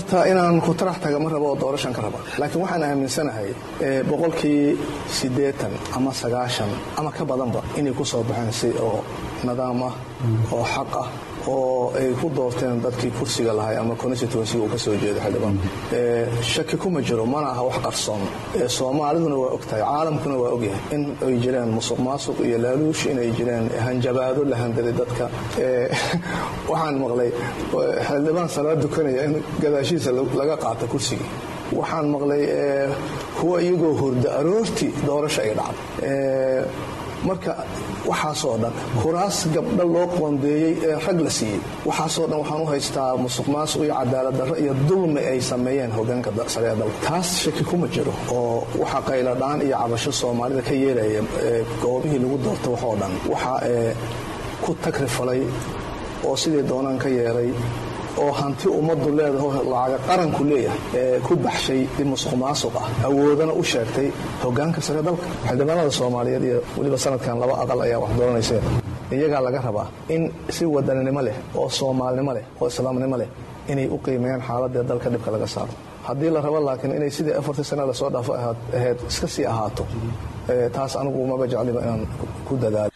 horta inaan ku tarax taga ma rabo oo doorashan ka raba laakiin waxaan aaminsanahay boqolkii siddeetan ama sagaashan ama ka badanba inay ku soo baxeen si oo nidaam ah oo xaq ah oo ay ku doorteen dadkii kursiga lahay ama constituencyga uu ka soo jeedo xildhibaan shaki kuma jiro mana aha wax qarsoon soomaaliduna waa ogtahay caalamkuna waa ogyahay in ay jireen musuq maasuq iyo laaluush inay jireen hanjabaado la handaday dadka waxaan maqlay xildhibaan salaad dukanaya in gadaashiisa laga qaata kursigii waxaan maqlay kuwa iyagoo hurda aroortii doorasho ay dhacday marka waxaasoo dhan kuraas gabdha loo qoondeeyey ee rag la siiyey waxaasoo dhan waxaan u haystaa musuq maasuq iyo cadaalad darro iyo dulmi ay sameeyeen hogaanka sare ee dalka taas shaki kuma jiro oo waxa qayladhaan iyo cabasho soomaalida ka yeelaya goobihii lagu doorta waxoo dhan waxa ku tagrifalay oo sidii doonaan ka yeelay oo hanti ummaddu leedahay lacaga qaranku leeyahay ee ku baxshay dib musuq maasuq ah awoodana u sheegtay hogaanka sare dalka xildhibaanada soomaaliyeed iyo weliba sanadkan laba aqal ayaa wax dooranayseen iyagaa laga rabaa in si wadaninimo leh oo soomaalinimo leh oo islaamnimo leh inay u qiimeeyaan xaaladee dalka dhibka laga saaro haddii la rabo laakiin inay sidii afartii sana lasoo dhaafo ahayd iska sii ahaato taas anigu maba jecliba inaan ku dadaalo